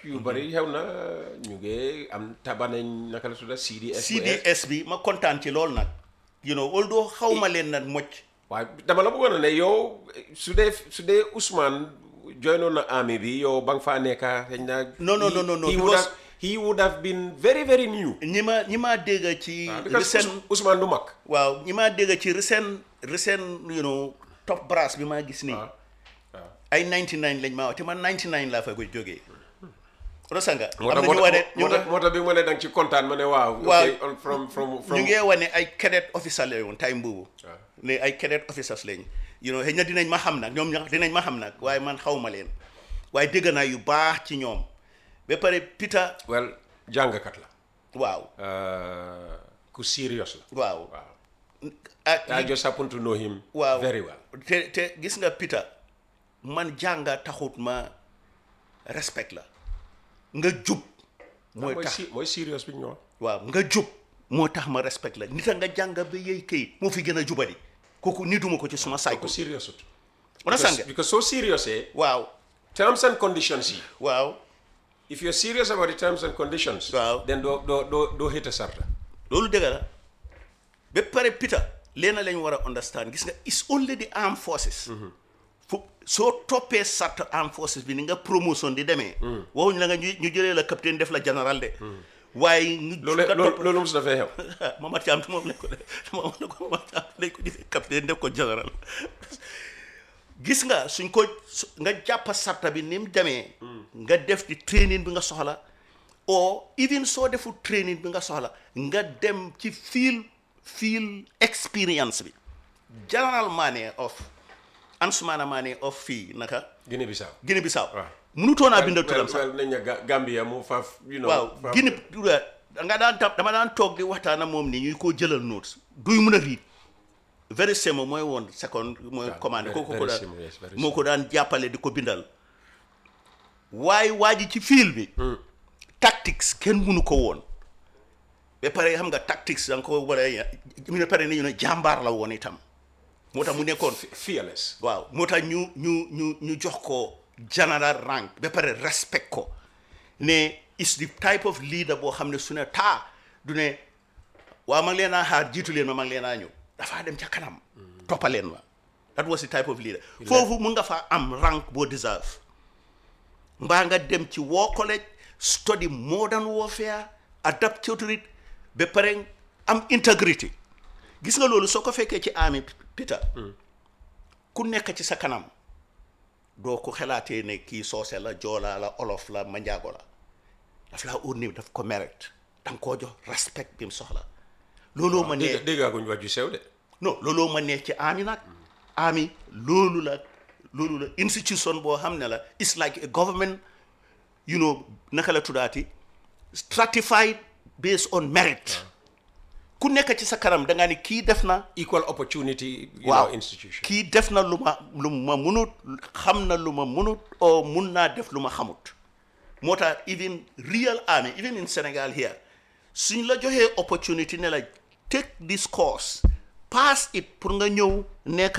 yu bari xew na ñu ngi am tabanañ naka la tudda CDS CDS bi ma kontaan ci lool nag you know although xaw ma leen nag mocc waaye dama la bëggoon a ne yow su dee su dee Ousmane joinoon na army bi yow ba nga faa nekka xëy na No, no, no, no, no, he would because- have he would have been very very new ñi ma ñi ma dégg ci because recent Ous- Ousmane du mag waaw ñi ma dégg ci recent recent you know top brass bi maa gis nii waaw waaw ay 99 lañ maa wax te man 99 laa fa koy jógee rosanga moo am tax na ñu wane ñu moo tax moo tax bi ma ne danga ci kontaan ma ne waaw Waaw. okay, on- from from from ñu ngee wane ay cadet officer la woon time boobu waaw. ne ay cadet officers lañ you know xëy na dinañ ma xam nag ñoom ña dinañ ma xam nag waaye man xaw ma leen waaye dégg naa yu baax ci ñoom ba pare Peter well jàngkat la waaw Uh, ku serious la waaw waaw ak I just happen to know him waaw very well te te gis nga Peter man jànga taxut ma respect la nga jub mooy mooy tax si mooy serious bi ñu wax waaw nga jub moo tax ma respect la nit a nga jàng ba yëy këyit moo fi gën a jubadi kooku nituma ko ci suma ku cycle serious ut wala because, sànga because soo serious eh waaw terms and conditions yi waaw if you're serious about the terms and conditions Waaw. then doo doo doo doo hit a sarta loolu dëgg la ba pare Peter leena lañ war a understand gis nga it's only the armed forces fu soo toppee sart armed forces bi ni nga promotion di demee waxuñ la nga ñu ñu jëlee la capitaine def la général de waaye ñu loolu nga loolu topp- loolu mos dafay xew Mamad Thiam te moom lañ ko def moom la ko Mamad Thiam lañ ko gisee capitaine def ko général gis nga suñ ko su- nga jàppa sarta bi ni mu demee nga def di training bi nga soxla or even soo deful training bi nga soxla nga dem ci field field experience bi general Mane of Ansumana Mane of fii naka Guinée Bissau Guinée Bissau Waaw. mënutoon naa binda well, turam sax well, nañ ne Ga- Gambia mu faaf you know waaw faaf- Guinée nga daan tam dama daan toog di waxtaan ak moom nii ñuy koo jëlal notes duy mën a riit very semo mooy woon second mooy Waaw, commande very- kooku ko very daan semo, yes, very moo ko daan jàppale di ko bindal waaye waa ji ci fiil bi tactics kenn mënu ko woon ba pare xam nga tactics da nga ko war a mu ne pare ni ñu ne jàmbaar la woon itam moo tax mu nekkoon fearless waaw moo tax ñu ñu ñu ñu jox ko general rank ba pare respect ko ne is the type of leader boo xam ne su ne taa du ne waaw ma ngi leen a xaar jiitu leen ma ma ngi leen a ñëw dafaa dem ca kanam toppaleen ma that was the type of leader foofu mun nga faa am rank boo deserve mbaa nga dem ci war college study modern warfare adapt to it ba pare am integrity gis nga loolu soo ko fekkee ci army Peter ku nekk ci sa kanam doo ko xalaatee ne kii soose la joolaa la olof la manjaago la daf laa ut ni daf ko mérite danga koo jox respect bi mu soxla looloo ma nee dégg déggaguñ wax ju sew de non looloo ma nee ci ami nag ami loolu la loolu la institution boo xam ne la it's like a government you know naka la tuddaati stratified based on merit ku nekk ci sa kanam da nga ni kii def na equal opportunity you waaw know, institution kii def na lu ma lu ma munut xam na lu ma munut o mun naa def lu ma xamut moo tax even real army even in Senegal here suñ la joxee opportunity ne la take this course pass it pour nga ñëw nekk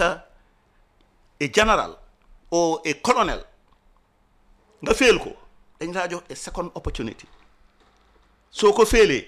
a general or a colonel nga féel ko dañ laa jox a second opportunity soo ko féelee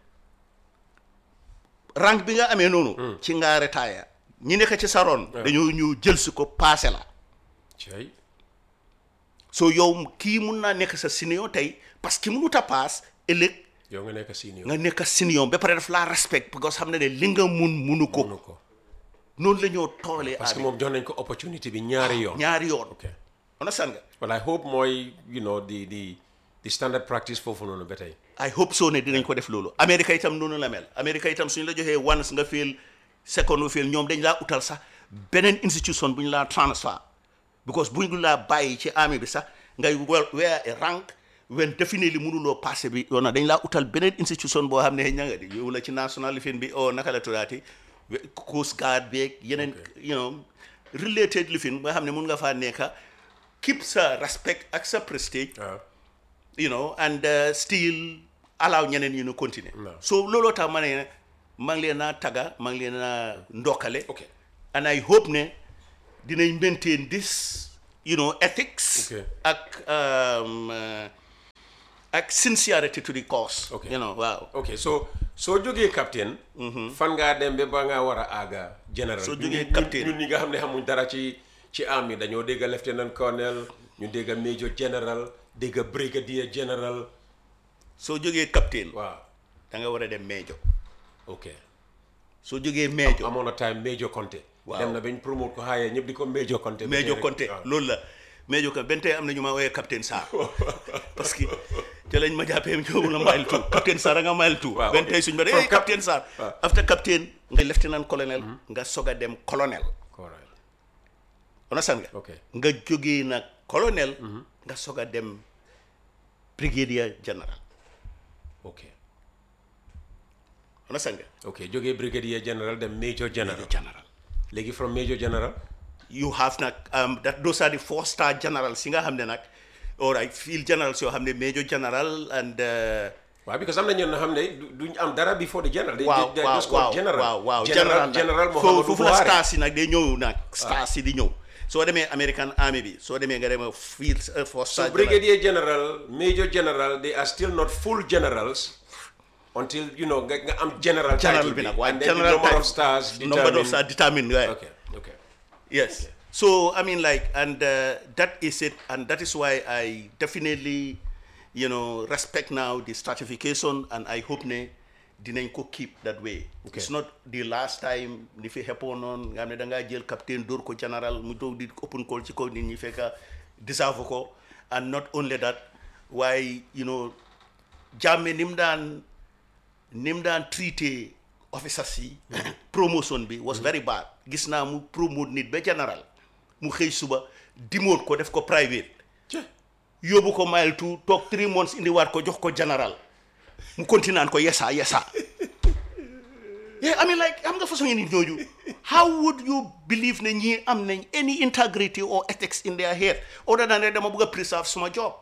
rank bi nga amee noonu ci nga retire ñi nekk ci sa ron dañoo ñu jël si ko passé la cey soo yow kii mun naa nekk sa senior tey parce que mënut a paas ëllëg yow nga nekk senior nga nekk senior ba pare daf laa respect parce que xam ne ne li nga mun munu ko mënu ko noonu la ñoo toolee parce que ami moom jox nañ ko opportunité bi ñaari yoon ñaari yoon ok understand nga well I hope mooy you know di di di standard practice foofu noonu ba tey I hope so ne dinañ ko def loolu Amérique itam noonu la mel Amérique itam suñu la joxee once nga feel second nga feel ñoom dañ laa utal sax beneen institution bu ñu laa transfer because bu ñu laa bàyyi ci army bi sax ngay wel wear a rank when definitely mënuloo passé bi yoon na dañ laa utal beneen institution boo xam ne ña nga di yow la ci national lifin bi o naka la tuddaati we- coast guard beeg yeneen you know related lifin nga xam ne mun nga faa nekka keep sa respect ak sa prestige waaw you know and uh, still allow ñeneen ñu nu continuer No. so looloo tax ma ne maa ngi leen a tagga maa ngi leen a ndokkale ok and I hope ne dinañ maintain this you know ethics Okay. ak um, uh, ak sincerity to the cause Okay. you know waaw ok so soo jógee captain fan ngaa dem ba ba ngaa war a àgga général Soo Ñun- jógee ñun- captain. ñun ñi nga xam ne xamuñ dara ci ci army dañoo dégg lieutenant colonel ñu dégg major general dégg brigadier general soo jógee captain waaw da nga war a dem major ok soo jógee major amoon na time major Conte Waaw. dem na bañ promote ko xaayee ñëpp di ko major Conte Major Conte waaw. loolu la Major Conte benn tey am na ñu ma woowee capitaine Sarr parce que te lañ ma jàppee ñëw la mile two capitaine Sarr a nga mile two Waaw, benn ok. tey suñu ba From eh cap- capitaine Sarr waaw. after capitaine nga lieutenant colonel nga soog a dem colonel Correct. understand nga ok nga jógee nag colonel nga soog a dem brigadier general ok understand nga ok jógee brigadier general dem major general general léegi from major general you have nag um, that those are the four star generals yi nga xam ne nag all right field generals yoo xam ne major general and uh, waaw because am na ñoo xam ne du- duñ am dara before the general they, waaw they, they waaw just call waaw general waaw waaw general nag. general Foo- Muhammadu foofu la Buhari stars yi nag day ñëw nag stars yi di ñëw soo demee American Army bi soo demee nga dem field uh, four so star general. brigadier general major general they are still not full generals until you know nga, nga am general general title bi nag waaye and then the general number type- of stars number of determine- stars determine right. okay okay Yes. So I mean, like, and uh, that is it, and that is why I definitely, you know, respect now the stratification, and I hope ne dinañ ko keep that way. Okay. It's not the last time li fi xeppoon noonu nga xam ne da ngaa jël capitaine dóor ko général mu doog di open call ci kaw nit ñi fekk deserve ko and not only that waaye you know jàmme ni mu daan ni mu daan traité officers yi promotion bi was very bad gis naa mu promote nit ba général mu xëy suba dimoot ko def ko private yóbbu ko mile two toog three months indiwaat ko jox ko général mu continue naan ko yesa yesa yeah I mean like am nga façon nit ñooñu how would you believe ne ñii am nañ any integrity or ethics in their head other than rek dama bëgg a preserve suma job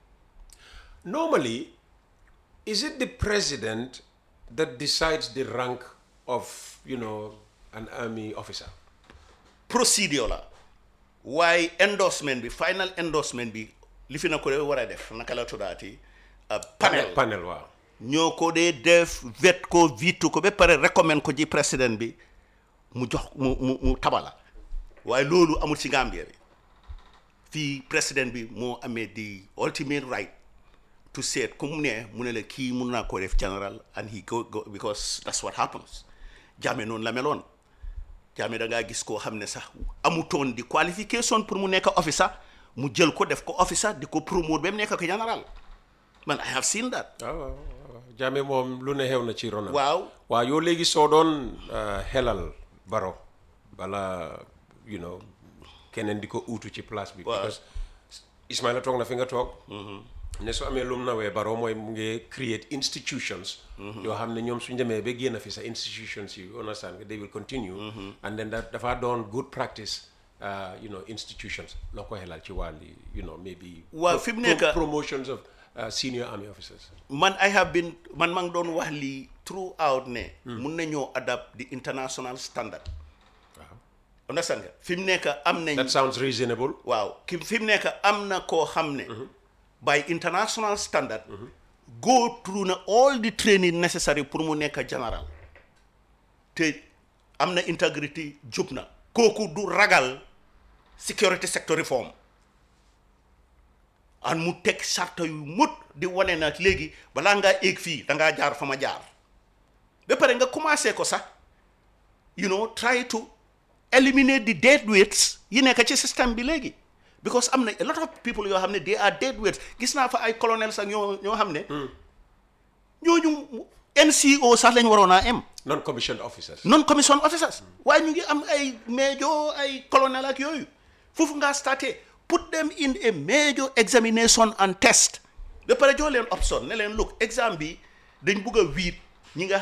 normally is it the president that decides the rank of you know an army officer procedure la waaye endorsement bi final endorsement bi li fi na ko de war a def naka la tuddaati uh, panel panel waaw ñoo ko dee def vet ko vitu ko ba pare recommend ko ji président bi mu jox mu mu mu tabala waaye loolu amul ci Gambia bi fii président bi moo amee the ultimate right to say ku mu ne mu ne la kii mun naa ko def general and he go, go because that's what happens Jammeh noonu la meloon Jammeh da ngaa gis koo xam ne sax amutoon di qualification pour mu nekk officer mu jël ko def ko officer di ko promote ba mu nekk ko general man I have seen that waaw waaw waaw Jammeh moom lu ne xew na ci ronam waaw waaw yow léegi soo doon uh, xelal baro bala you know keneen di ko uutu ci place bi Waaw. because Ismaila toog na fi nga toog ne su amee lum nawee baro mooy mu ngi create institutions yoo xam ne ñoom suñ demee ba génn fi sa institutions yi understand nga they will continue and then that dafa doon good practice uh, you know institutions loo ko xelal ci wàlli you know maybe Waaw, fi mu nekk- promotions of uh, senior army officers man I have been man maa ngi doon wax lii throughout ne mun nañoo adapt the international standard waaw understand nga fi mu nekk am nañ that sounds reasonable waaw ki fi mu nekk am na koo xam ne by international standard go through na all the training necessary pour mu nekk général te am na integrity jub na kooku du ragal security sector reform an mu teg sarta yu mut di wane na léegi balaa ngaa éeg fii da ngaa jaar fa ma jaar ba pare nga commencé ko sax you know try to eliminate the dead weights yi nekk ci système bi léegi because am na a lot of people yoo xam ne they are dead weights gis naa fa ay colonels ak ñoo ñoo xam ne ñooñu NCO sax lañ waroon a am non commissioned officers non commission officers waaye ñu ngi am ay major ay colonel ak yooyu foofu ngaa starté put them in a major examination and test ba pare jox leen option ne leen look exam bi dañ bugg a wiit ñi nga